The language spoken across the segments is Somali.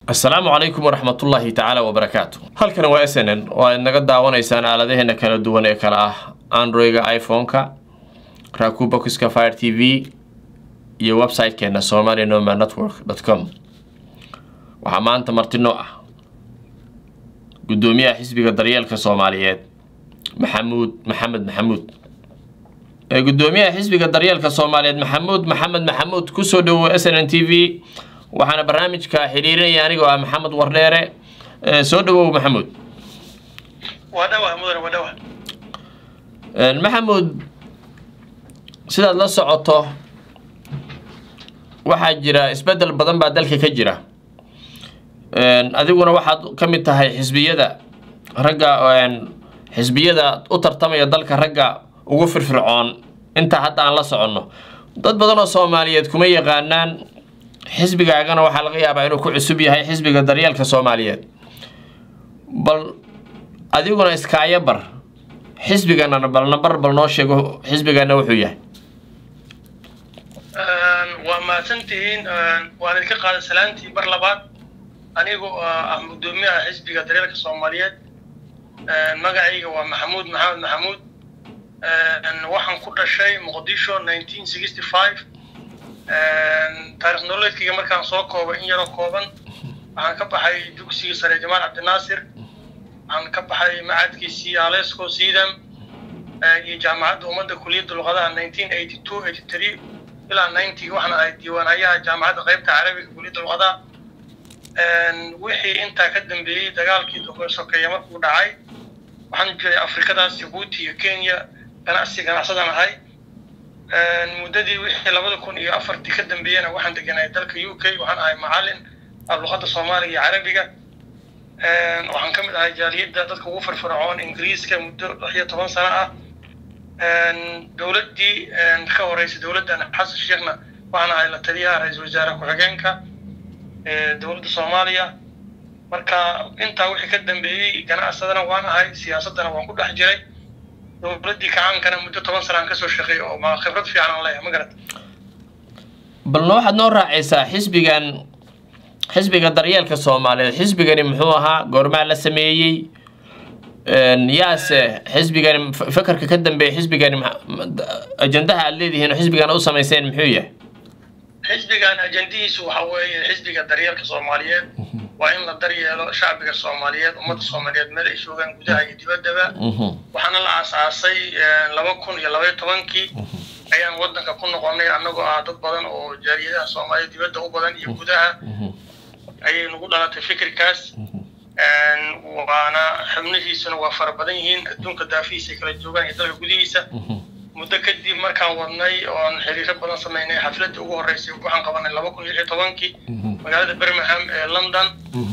asalaamu calaykum waraxmatullaahi tacaala wabarakaatu halkan waa s n n oo aad naga daawanaysaan aaladaheena kala duwan ee kale ah androiga iphone-ka rakubokiska fire t v iyo website-keena somali noma network com waxaa maanta martino ah guddoomiyaha xisbiga daryeelka soomaaliyeed maxamuud maxamed maxamuud ee guddoomiyaha xisbiga daryeelka soomaaliyeed maxamuud maxamed maxamuud kusoo dhawow s n n t v waxaana barnaamijka xidhiirinaya anigoo ah maxamed wardheere soo dhawow maxamuud waa dhawa mudane waa dhawa maxamuud sidaad la socoto waxaa jira isbeddel badan baa dalka ka jira adiguna waxaad ka mid tahay xisbiyada ragga xisbiyada u tartamaya dalka ragga ugu firfircoon intaa hadda aan la soconno dad badan oo soomaaliyeed kuma yaqaanaan xisbigaagana waxaa laga yaabaa inuu ku cusub yahay xisbiga daryeelka soomaaliyeed bal adiguna iskaayo bar xisbiganana bal nambar bal noo sheego xisbigana wuxuu yahay waa mahadsantihiin waan idinka qaaday salaantii bar labaad anigu ah guddoomiyaha xisbiga daryeelka soomaaliyeed magacayga waa maxamuud maxamed maxamuud waxaan ku dhashay muqdisho nineteen sixty five taarikh nololeedkayga markaan soo koobay in yaroo kooban waxaan ka baxay dugsigii sare jamaal cabdinaasir waxaan ka baxay macadkiisii alesco sidam iyo jaamacadda ummadda kuliyadda luqadaha nineteen eighty two eighty three ilaa ninety waxaan ahay diiwaanayaha jaamacadda qaybta carabiga kuliyadda luqadaha wixii intaa ka dambeeyey dagaalkii sokeeye markuu dhacay waxaan jiray afrikadaas jabuuti iyo kenya ganacsi ganacsadan ahay muddadii wixii labada kun iyo afartii ka dambeeyena waxaan deganay dalka u k waxaan ahay macalin luqadda soomaaliga iyo carabiga waxaan ka mid ahay jaaliyadda dadka ugu firfircoon ingiriiska muddo lix iyo toban sano ah dowladdii ka horeysay dowladdan xasan sheekhna waxaan ahay la taliyaha ra-iisul wasaare ku-xigeenka dowladda soomaaliya marka intaa wixii ka dambeeyey ganacsadana waan ahay siyaasaddana waan ku dhex jiray dowladdii kacaankana muddo toban sanaan kasoo shaqeey oo ma khibrad fiican aan leeyahay ma garat balna waxaad noo raacaysaa xisbigan xisbiga daryeelka soomaaliyeed xisbigani muxuu ahaa goormaa la sameeyey yaase xisbigani fakarka ka dambeeya xisbigani ajandaha aad leedihiin oo xisbigan u samayseen muxuu yahay xisbigan ajandihiisu waxa weeye xisbiga daryeelka soomaaliyeed waa in la daryeelo shacbiga soomaaliyeed ummadda soomaaliyeed meel ay joogaan gudaha iyo dibaddaba waxaana la aasaasay laba kun iyo labaiyo tobankii ayaan waddanka ku noqonay annagoo ah dad badan oo jaaliyadaha soomaaliya dibadda u badan iyo gudaha ayay nagu dhalatay fikirkaas waana xubnihiisuna waa fara badan yihiin adduunka daafihiisa ay kala joogaan iyo dalka gudihiisa muddo kadib markaan wadnay oon xiriiro badan samaynay xafladii ugu horreysay waxaan qabanay laba kun iyo lix iyo tobankii magaalada birmingham ee london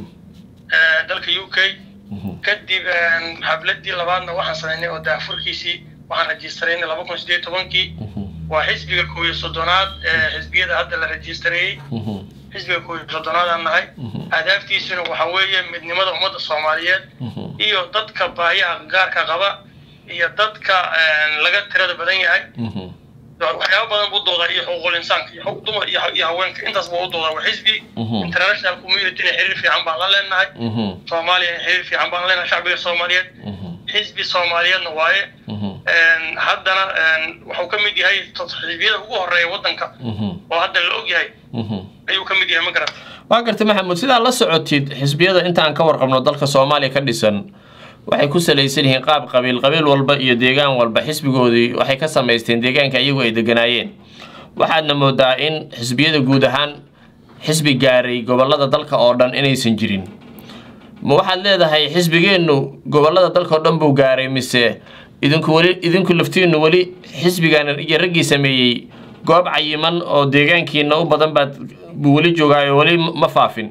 dalka u k kadib xafladii labaadna waxaan samaynay oo daafurkiisii waxaan rajistareynay laba kun sideed tobankii waa xisbiga koob iyo soddonaad ee xisbiyada hadda la rajistareeyey xisbiga koob iyo soddonaadaan nahay ahdaaftiisuna waxa weeye midnimada ummadda soomaaliyeed iyo dadka baahiyaha gaarka qaba iyo dadka laga tirada badan yahay waxyaaba badan buu doodaa iyo xuquuqul insaanka iyo dumar iyo haweenka intaas buu u doodaa waa xisbi international communityna xiriir fiican baan la leenahay soomaaliya xiriir fiican baan leenahay shacbiga soomaaliyeed xisbi soomaaliyeedna waaye haddana wuxuu ka mid yahay xisbiyada ugu horeeya waddanka oo hadda la og yahay ayuu ka mid yahay ma garata waa gartay maxamuud sidaa la socotid xisbiyada intaan ka warqabno dalka soomaaliya ka dhisan waxay ku salaysan yihiin qaab qabiil qabiil walba iyo deegaan walba xisbigoodii waxay ka samaysteen deegaanka iyagu ay deganaayeen waxaadna moodaa in xisbiyada guud ahaan xisbi gaaray gobolada dalka oo dhan inaysan jirin ma waxaad leedahay xisbigeennu gobolada dalka oo dhan buu gaaray mise idinku weli idinku laftiinnu weli xisbigan iyo raggii sameeyey goob cayiman oo deegaankiina u badan baad buu weli joogaayo weli ma faafin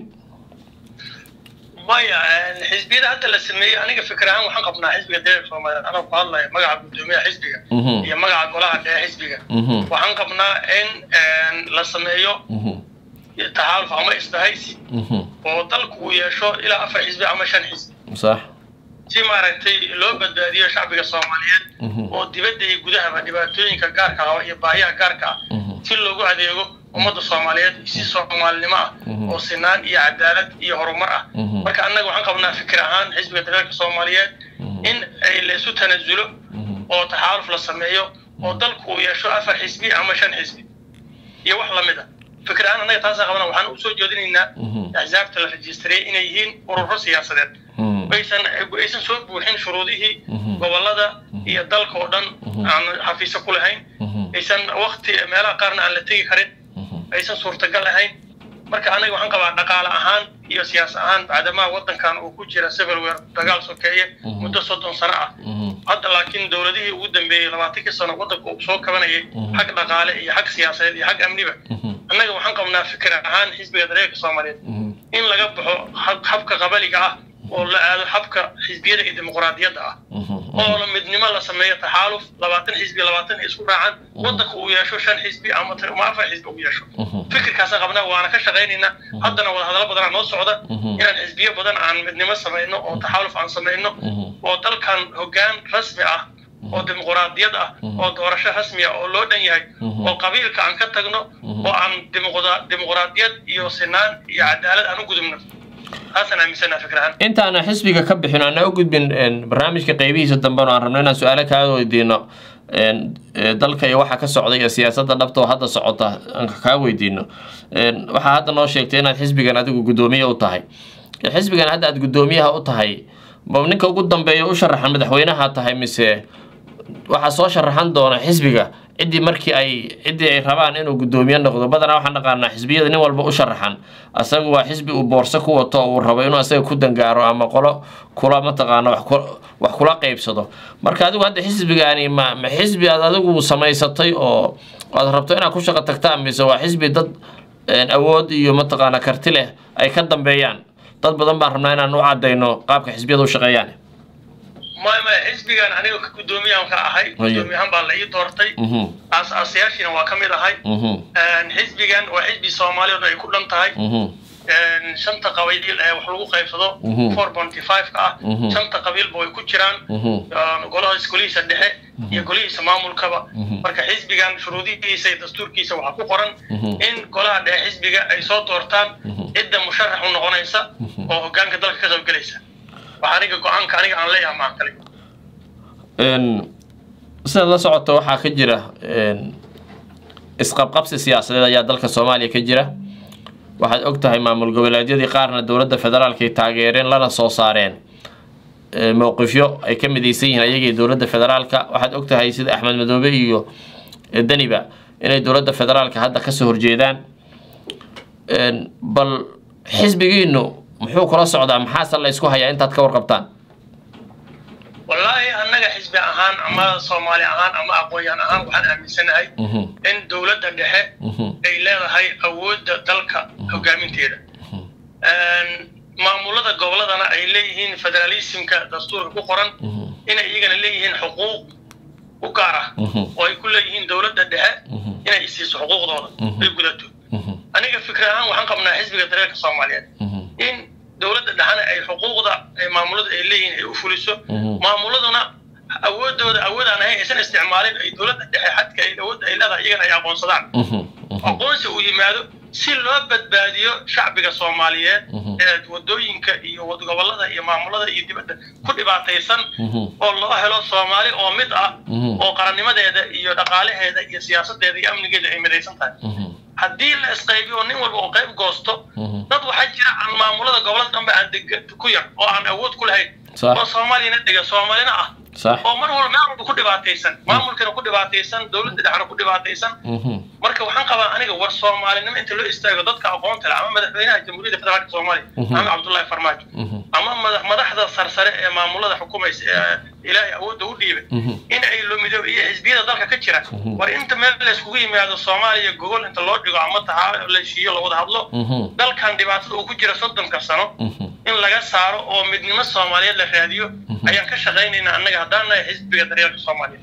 maya xisbiyada hadda la sameeyey aniga fikir ahaan waxaan qabnaa xisbiga deeganka soomaaliyeed anoo ku hadlaya magaca guddoomiyaha xisbiga iyo magaca golaha dhexe xisbiga waxaan qabnaa in la sameeyo taxaaluf ama isbahaysi oo dalku uu yeesho ilaa afar xisbi ama shan xisbi sax si maaragtay loo badbaadiyo shacbiga soomaaliyeed oo dibadda iyo gudahaba dhibaatooyinka gaarka ah iyo baahiyaha gaarka ah si loogu adeego ummadda soomaaliyeed si soomaalinimo ah oo sinaan iyo cadaalad iyo horumar ah marka annaga waxaan qabnaa fikir ahaan xisbiga daryeelka soomaaliyeed in ay laysu tanasulo oo taxaaluf la sameeyo oo dalku uu yeesho afar xisbi ama shan xisbi iyo wax lamid a fikir ahaan annaga taasaan qabnaa waxaan usoo jeedinaynaa axsaabta la rajistariyey inay yihiin ururo siyaasadeed aysan aysan soo buuxin shuruudihii gobolada iyo dalka oo dhan aan xafiisa ku lahayn aysan wakti meelaha qaarna aan la tegi karin aysan suurtagal ahayn marka anaga waxaan qabaa dhaqaale ahaan iyo siyaas ahaan bacdamaa waddankan uu ku jira civil war dagaal sokeeye muddo soddon sano ah hadda laakiin dowladihii ugu dambeeyey labaatankii sano waddanka uu soo kabanayay xag dhaqaale iyo xag siyaasadeed iyo xag amniba annaga waxaan qabnaa fikir ahaan xisbiga dareerka soomaaliyeed in laga baxo habka qabaliga ah oo la aado habka xisbiyada iyo dimuqraadiyadda ah oo la midnimo la sameeyo taxaaluf labaatan xisbi labaatan isku raacaan waddanka uu yeesho shan xisbi ama afar xisbi uu yeesho fikirkaasaan qabnaa waana ka shaqaynaynaa haddana wadahadallo badanaa noo socda inaan xisbiyo badan aan midnimo samayno oo taxaaluf aan samayno oo dalkan hoggaan rasmi ah oo dimuqraadiyad ah oo doorasho rasmi ah oo loo dhan yahay oo qabiilka aan ka tagno oo aan dimuqraadiyad iyo sinaan iyo cadaalad aan u gudubno intaana xisbiga ka bixin ana u gudbin barnaamijka qeybihiisa dambena aan rabno inaan su-aalo kaaga weydiino dalka iyo waxa ka socda iyo siyaasadda dhabta oo hadda socota aan kaa weydiino waxaa hadda noo sheegtay inaad xisbigan adigu guddoomiye u tahay xisbigan hadda aad guddoomiyaha u tahay ma ninka ugu dambeeya u sharaxan madaxweynaha tahay mise waxaa soo sharaxan doona xisbiga ciddii markii ay ciddii ay rabaan inuu guddoomiye noqdo badanaa waxaan dhaqaanaa xisbiyada nin walba u sharaxan asaga waa xisbi uu boorso ku wato oo uu rabo inuu asaga ku dangaaro ama qolo kula mataqaana wax kula qeybsado marka adigu hadda xisbigaani ma ma xisbi aad adigu samaysatay oo aad rabto inaad ku shaqo tagtaan mise waa xisbi dad awood iyo mataqaana karti leh ay ka dambeeyaan dad badan baan rabnaa inaan u cadayno qaabka xisbiyada u shaqeeyaan maya maya xisbigan aniga ka guddoomiyahan ka ahay guddoomiyahan baa la ii doortay aas-aasayaashiina waa ka mid ahay xisbigan waa xisbi soomaali o dhan ay ku dhan tahay shanta qabiil ee wax lagu qaybsado four ponty five ka ah shanta qabiilba way ku jiraan golahaas golihiisa dhexe iyo golihiisa maamulkaba marka xisbigan shuruudihiisa iyo dastuurkiisa waxaa ku qoran in golaha dhexe xisbiga ay soo doortaan cidda musharax u noqonaysa oo hoggaanka dalka ka qaybgelaysa waxa aniga go-aanka aniga aan leeyahay maan kale sidaad la socoto waxaa ka jira isqabqabsi siyaasadeed ayaa dalka soomaaliya ka jira waxaad og tahay maamul goboleedyadii qaarna dowladda federaalkay taageereen lana soo saareen mowqifyo ay ka midaysan yihiin ayagii dowladda federaalka waxaad og tahay sida axmed madoobe iyo daniba inay dowladda federaalka hadda kasoo horjeedaan bal xisbigiinu muxuu kula socdaa maxaase la isku hayaa intaad ka warqabtaan wallaahi annaga xisbi ahaan ama soomaali ahaan ama aqoon-yahan ahaan waxaan aaminsanahay in dowladda dhexe ay leedahay awoodda dalka hogaaminteeda maamulada goboladana ay leeyihiin federalismka dastuurka ku qoran inay iyagana leeyihiin xuquuq u gaar ah oo ay ku leeyihiin dowladda dhexe inay isiiso xuquuqdooda ay gudato aniga fikir ahaan waxaan qabnaa xisbiga dareerka soomaaliyeed in dowladda dhexena ay xuquuqda maamulada ay leeyihiin ay u fuliso maamuladuna awoodooda awood aan ahayn aysan isticmaalin ay dowladda dhexe xadka ay awoodda ay leedahay iyagana ay aqoonsadaan aqoonsi uu yimaado si loo badbaadiyo shacbiga soomaaliyeed ee wadooyinka iyo gobolada iyo maamulada iyo dibadda ku dhibaataysan oo loo helo soomaali oo mid ah oo qarannimadeeda iyo dhaqaalaheeda iyo siyaasadeeda iyo amnigeeda ay midaysan tahay haddii la isqaybiyo nin walba oo qayb goosto dad waxaa jira aan maamulada gobolada dhanba aan deg ku yar oo aan awood ku lahayn oo soomaaliyana dega soomaalina ah oo mar walba meel walba ku dhibaataysan maamulkana ku dhibaataysan dowladda dhexna ku dhibaataysan marka waxaan qabaa aniga war soomaalinimo inta loo istaago dadka aqoonta leh ama madaxweynaha jamhuuriyadda federaalka soomaaliya maxamed cabdullaahi farmaajo ama madaxda sarsare ee maamulada xukumaysa ee ilaahay awoodda u dhiibay in ay lumido iyo xisbiyada dalka ka jira war inta meel layskugu yimaado soomaaliya gogol inta loo dhigo ama taxaa la heshiiyo la wada hadlo dalkan dhibaatada uu ku jira soddonka sano in laga saaro oo midnimo soomaaliyeed la raadiyo ayaan ka shaqaynaynaa annaga haddaan nahay xisbiga daryeelka soomaaliyeed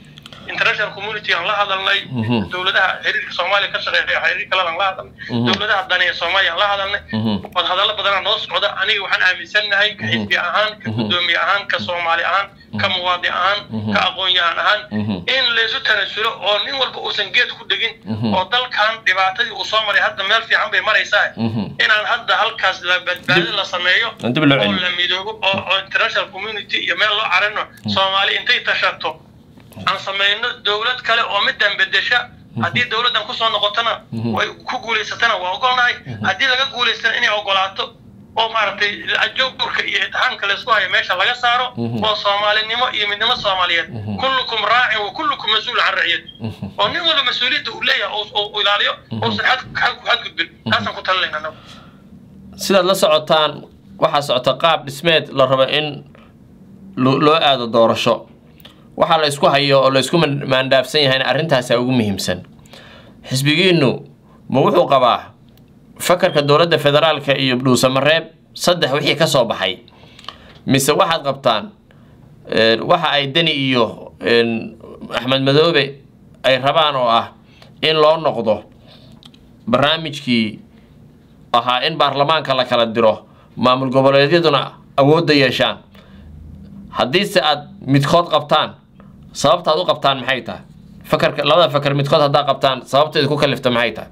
international community aan la hadalnay Mhm. dowladaha xiriirka soomaaliya ka shaqeeya xiriir kalena aan la hadalnay Mhm. dowladaha daneeya soomaaliya aan la hadalnay Mhm. wad hadallo badanaa noo socda aniga waxaan aaminsannahay ka xisbi ahaan ka Mhm. gudoomiye ahaan ka soomaali ahaan ka muwaadi ahaan Mhm. ka aqoon-yahan ahaan Mhm. in laysu tanasulo oo nin walba uusan geed ku dhegin Mhm. oo dalkan dhibaatadii uu soo maray hadda meel fiican bay maraysaa Mhm. inaan hadda halkaas la badbaadi la sameeyo Aan dib loo oo celiyo. la midoobo oo oo international community iyo meel loo carino soomaali intay tashato aan samayno dowlad kale oo middan bedesha haddii dowladdan kusoo noqotona Mhm. way ku guulaysatana waa ogolnahay haddii laga guulaystana inay ogolaato oo maaragtay ajowrka iyo itixaamka laysku hayo meesha laga saaro Mhm. oo soomaalinimo iyo midnimo soomaaliyeed Mhm. kullukum raacin wa kullukum mas-uul can raciyad Mhm. oo nin walba mas-uuliyadda uu leeyahay oo- oo uu ilaaliyo uusan xad xad- xadgudbin taasaan ku talinayna anagu sidaad la socotaan waxaa socota qaab dhismeed la rabo in lo- loo aado doorasho waxaa la isku hayo oo la isku man- maandaafsan yahayna arrintaasaa ugu muhiimsan xisbigiinnu ma wuxuu qabaa fakarka dowladda federaalka iyo dhuusamareeb saddex wixii ka soo baxay mise waxaad qabtaan een, waxa ay deni iyo een, axmed madoobe ay rabaan oo ah in loo noqdo barnaamijkii ahaa in baarlamaanka la kala diro maamul goboleedyaduna awoodda yeeshaan haddiise aad midkood qabtaan sababta aad u qabtaan maxay tahay fakarka labada fakar midkood haddaa qabtaan sababteeda ku kalifta maxay tahay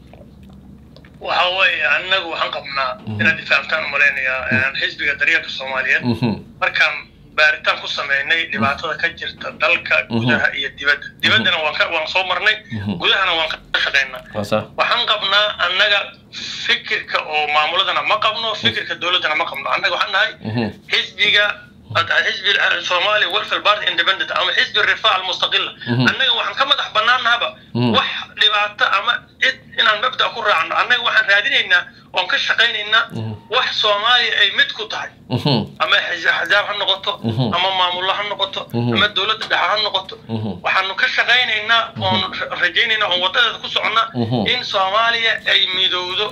waxa weeye annagu waxaan qabnaa inaad ifahamtaan u malaynayaa xisbiga daryeelka soomaaliyeed Mhm, markaan baaritaan ku sameynay dhibaatada ka jirta dalka gudaha iyo dibadda dibaddana waan ka waan soo marnay Mhm. gudahana waan ka shaqaynaa waa sax. waxaan qabnaa annaga fikirka oo maamuladana ma qabno fikirka dowladdana ma qabno annaga waxaan nahay Mhm, xisbiga xisbi soomaali welfare party independent ama xisbi rifaa almustaqila Mhm. annaga waxaan ka madax banaanahaba Mhm. wax dhibaato ama cid inaan mabda ku raacno annaga waxaan raadinaynaa oon ka shaqaynaynaa Mhm. wax soomaaliya ay mid ku tahay mhm, ama xis- axzaab ha noqoto Mhm. ama maamullo ha noqoto Mhm. ama dowladda dhexe ha noqoto mhm, waxaanu ka shaqaynaynaa oon ra- rajaynaynaa oon wadadeeda ku soconnaa Mhm. in soomaaliya ay midowdo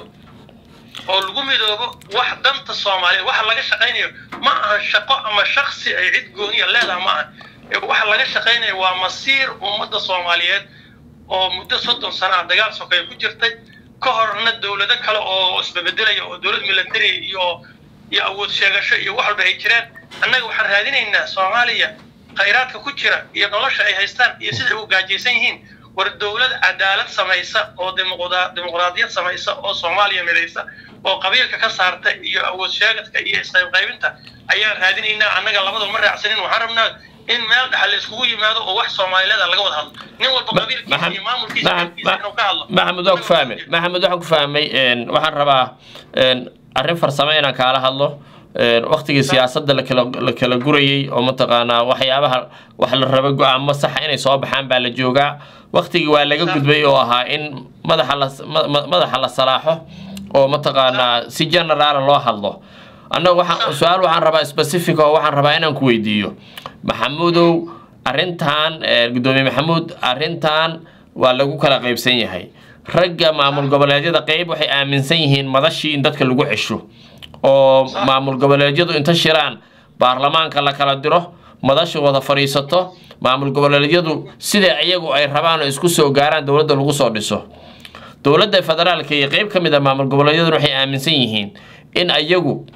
oo lagu midoobo wax danta soomaaliya waxa laga shaqaynayo ma aha shaqo ama shaksi ay cid gooniya leedaha ma aha Ee waxa laga shaqaynayo waa masiir ummadda soomaaliyeed oo muddo soddon sana ah dagaal sokeeye ku jirtay ka horna dowlado kale oo isbebedelaya oo dowlad military iyo iyo awood sheegasho iyo wax walba ay jireen annaga waxaan raadinaynaa soomaaliya khayraadka ku jira iyo nolosha ay haystaan iyo sida ay u gaajaysan yihiin war dowlad cadaalad samaysa oo dimuqda- dimuqraadiyad samaysa oo soomaaliya midaysa oo qabiilka ka saarta iyo awood sheegadka iyo isqaybqaybinta ayaan raadinaynaa annaga labadaba ma raacsanin waxaan rabnaa in meel dhexa la iskugu yimaado oo wax soomaalileeda laga wada hadlo nin walba qabiilkiisa iyo maamulkiisa dadkiisa inuu ka hadlo maxamed waan ku fahmay maxamed waxaan ku fahmay een, waxaan rabaa een, arrin farsamo inaan kaala hadlo een, waqtigii siyaasadda la kala la kala gurayey oo mataqaanaa waxyaabaha wax la raba go-aamo saxa inay soo baxaan baa la joogaa waqtigii waa laga gudbay oo ahaa in madaxa la ma- ma- madaxa la salaaxo oo mataqaanaa si generaala loo hadlo annaga waxaan su-aal waxaan rabaa specific oo waxaan rabaa inaan ku weydiiyo maxamuudow arrintan eh, gudoomiye maxamuud arrintan waa lagu kala qaybsan yahay ragga maamul goboleedyada qeyb waxay aaminsan yihiin madashii in dadka lagu cesho oo maamul goboleedyadu inta shiraan baarlamaanka la kala diro madashu wada fadhiisato maamul goboleedyadu sida iyagu ay rabaan oo isku soo gaaraan dowladda lagu soo dhiso dowladda federaalka iyo qeyb ka mid a maamul goboleedyaduna waxay aaminsan yihiin in ayagu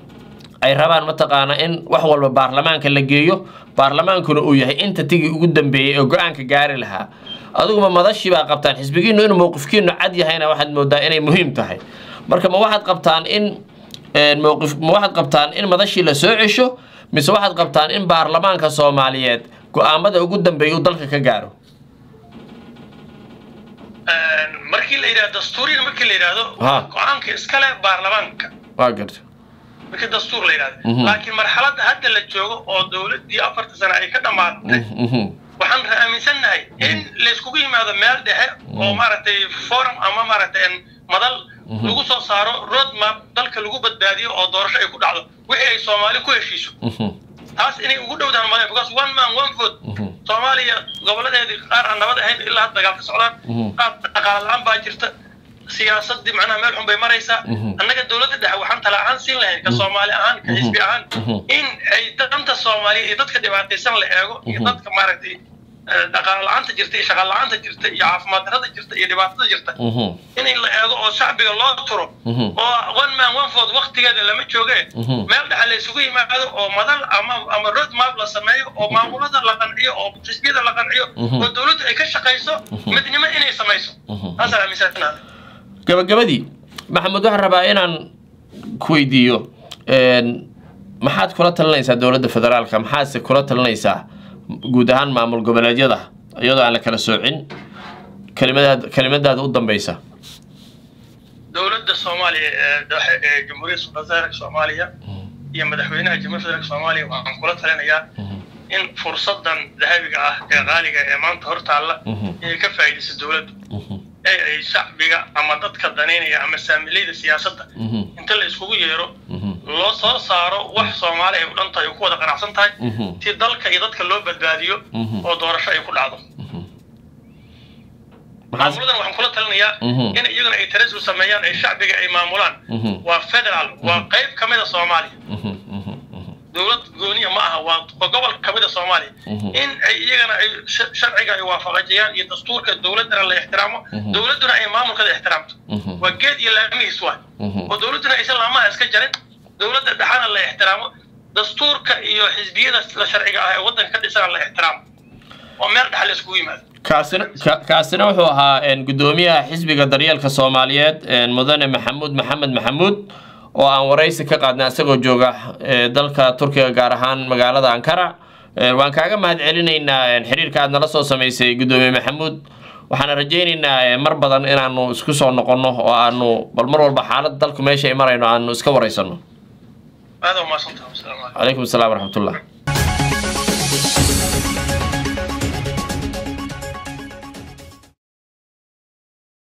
ay rabaan mataqaana in wax walba baarlamaanka la geeyo baarlamaankuna uu yahay inta tigi ugu dambeeyey oo go-aanka gaari lahaa adiguma madashii baa qabtaan xisbigiinu inuu mowqifkiinu cad yahayna waxaad moodaa inay muhiim tahay marka ma waxaad qabtaan in een, mowqif ma waxaad qabtaan in madashii la soo cesho mise waxaad qabtaan in baarlamaanka soomaaliyeed go-aamada ugu dambeeya uu dalka ka gaaro markii la yidhahdo dastuuriyan markii la yidhahdo Ha. go-aanka iskale baarlamaanka waa garta markii dastuur la yidhahdo Mhm. laakiin marxaladda hadda la joogo oo dowladdii afarta sano ay ka dhammaatay Mhm, waxaan aaminsannahay in layskugu yimaado meel dhexe oo maaragtay forum ama maaragtay madal lagu soo saaro road map dalka lagu badbaadiyo oo doorasho ay ku dhacdo wixii ay soomaali ku heshiiso mhm, taas inay ugu dhowdaan malaya because one man one vote mhm, soomaaliya goboladeedii qaar aan nabad ahayn ilaa hadda dagaal ka socdaan Mhm. qaar dhaqaale la-aan baa jirta siyaasadii macnaha meel xun bay maraysaa Mhm. annaga dowladda dhexe waxaan tala ahaan siin lahayn ka soomaali ahaan ka xisbi ahaan Mhm. in ay danta soomaaliya iyo dadka dhibaataysan la eego iyo Mhm. dadka maaragtay dhaqaale la-aanta jirta iyo shaqaal la-aanta jirta iyo caafimaad darrada jirta iyo dhibaatada jirta in la eego oo shacbiga loo turo oo one man one vote waktigeeda lama jooge meel dhexe la isugu yimaado oo madal ama ama road map la sameeyo oo maamulada la qanciyo oo xisbiyada la qanciyo oo dowladdu ay ka shaqayso midnimo inay samayso taasaan aaminsanaada gabagabadii maxamed waxaan rabaa inaan ku weydiiyo maxaad kula talinaysaa dowladda federaalka maxaadse kula talinaysaa guud ahaan maamul goboleedyada iyadoo aan la kala soocin kelimadaad kelimadaada u dambeysa dowladda soomaaliya ee dhexe ee jamhuuriyadda federaalka soomaaliya iyo madaxweynaha jamhuuriyadda federaalka soomaaliya waxaan kula talinayaa in fursadan dahabiga ah ee qaaliga ee maanta hortaalla inay ka faa'iidayso dowladdu ee ay shacbiga ama dadka danaynaya ama saamilayda siyaasadda inta la iskugu yeero loo soo saaro wax soomaali ay u dhan tahay oo ku wada qanacsan tahay si dalka iyo dadka loo badbaadiyo oo doorasho ay ku dhacdo maamuladan waxaan kula talinayaa in iyaguna ay tarasul sameeyaan ay shacbiga ay maamulaan waa federal waa qayb ka mid a soomaaliya dowlad gooniya ma aha waa gobol ka mid a soomaaliya in ay iyagana ay sharciga ay waafaqajiyaan iyo dastuurka dowladdana la ixtiraamo dowladduna ay maamulkada ixtiraamto waa geed iyo laamihiis waay oo dowladduna aysan laamaha iska jarin dowladda dhexana la ixtiraamo dastuurka iyo xisbiyada la sharciga ah ee waddanka ka dhisana la ixtiraamo oo meel dhexa la iskugu yimaado kaasina kaasina wuxuu ahaa gudoomiyaha xisbiga daryeelka soomaaliyeed mudane maxamuud maxamed maxamuud oo aan waraysi ka qaadnay isagoo jooga dalka turkiga gaar ahaan magaalada ankara waan kaaga mahad celinaynaa xiriirka aad nala soo samaysay gudoomiye maxamuud waxaana rajaynaynaa mar badan inaanu isku soo noqonno oo aanu bal mar walba xaalad dalku meesha ay marayno aanu iska waraysano aada umaasantaha wasalaamu calaykum calaykum asalaam waraxmatullah